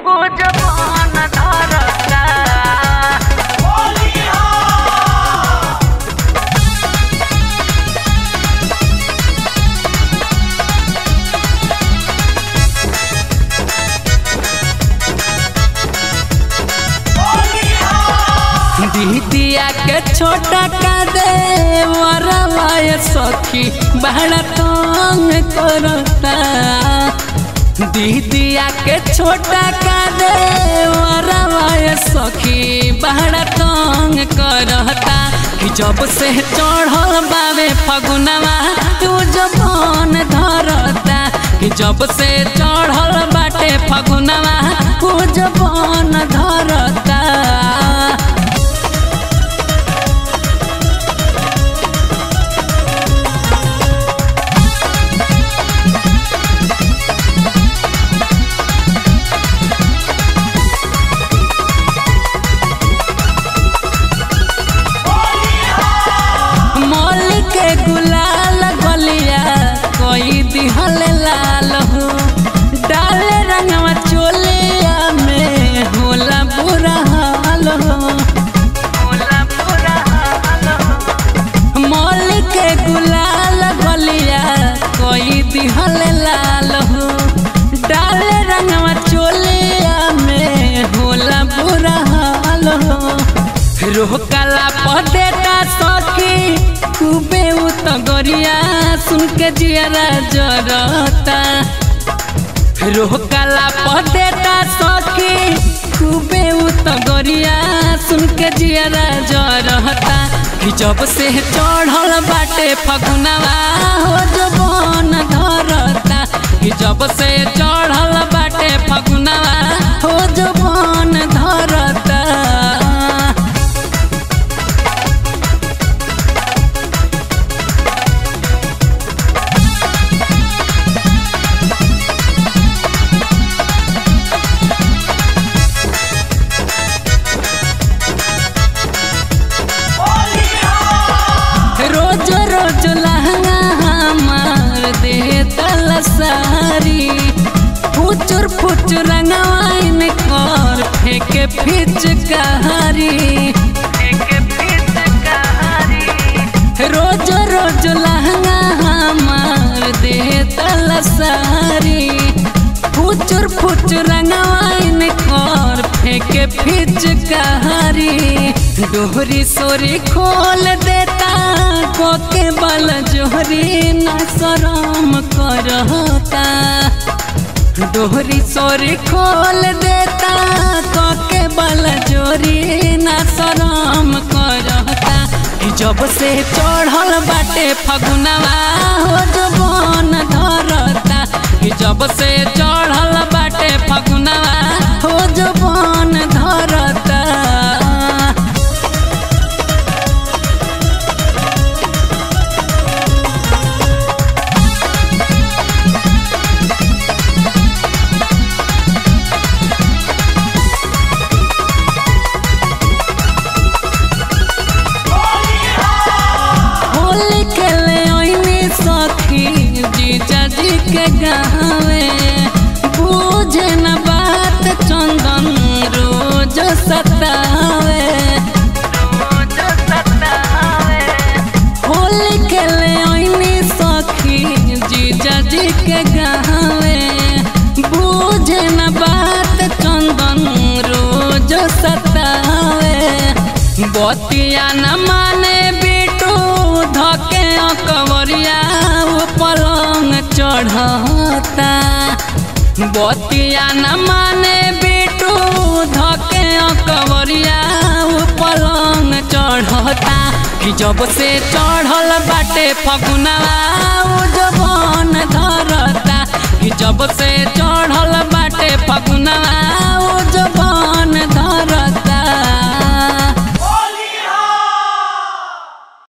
जबान धरता दीदिया के छोटा का दे वरवाय सखी बड़ा तंग करता दीदिया के छोटा का दे वरवाय सखी बड़ा तंग करता कि जब से चढ़ल बावे फगुनवा तू जबान धरता कि जब से चढ़ल बाटे फगुनवा तू जबान धरता मोल के गुलाल गलिया कोई दिहल लाल हो डाले रंगवा चोलिया में होला बुरा हाल हो होला बुरा हाल हो मोल के गुलाल गलिया कोई दिहल लाल हो डाले रंगवा चोलिया में होला बुरा हाल हो रोकला पदेटा सखी खूबे उत गरिया सुन के जियारा जरता रोकला पदेटा सखी खूबे उत गरिया सुन के जियारा जरता कि जब से चढ़ल बाटे फगुनवा हो जबन धरता कि जब से चढ़ल बाटे फगुनवा हो जबन धरता रोज रोज लहंगा हमार दे तल सारी फुचुर फुचुर रंगवाइन कर फेंके फिचकारी रोज रोज लहंगा हमार दे तल सारी फुचुर फुचुर रंगवाइन कर फेंके फिचकारी डोहरी सोरी खोल देता कोके बल जोहरी न शरम करता डोहरी सोरी खोल देता कोके बल जोरी न शरम करता कि जब से चढ़ल बाटे फगुनवा हो जबन धरता कि जब से चढ़ल बाटे फगुनवा हो जबन धरता होली खेले ओइनी सखी जीजा जी के गावे बूझे न बात चंदन रोज सतावे होली खेले ओइनी सखी जीजा जी के गावे बूझे न बात चंदन रोज सतावे बतिया न माने बिटू धके अकबरिया वो पलंग चढ़ता बतिया न माने बिटू धके अकबरिया वो पलंग चढ़ता कि जब से चढ़ल बाटे फगुनवा वो जबन धरता कि जब से चढ़ल बाटे फगुनवा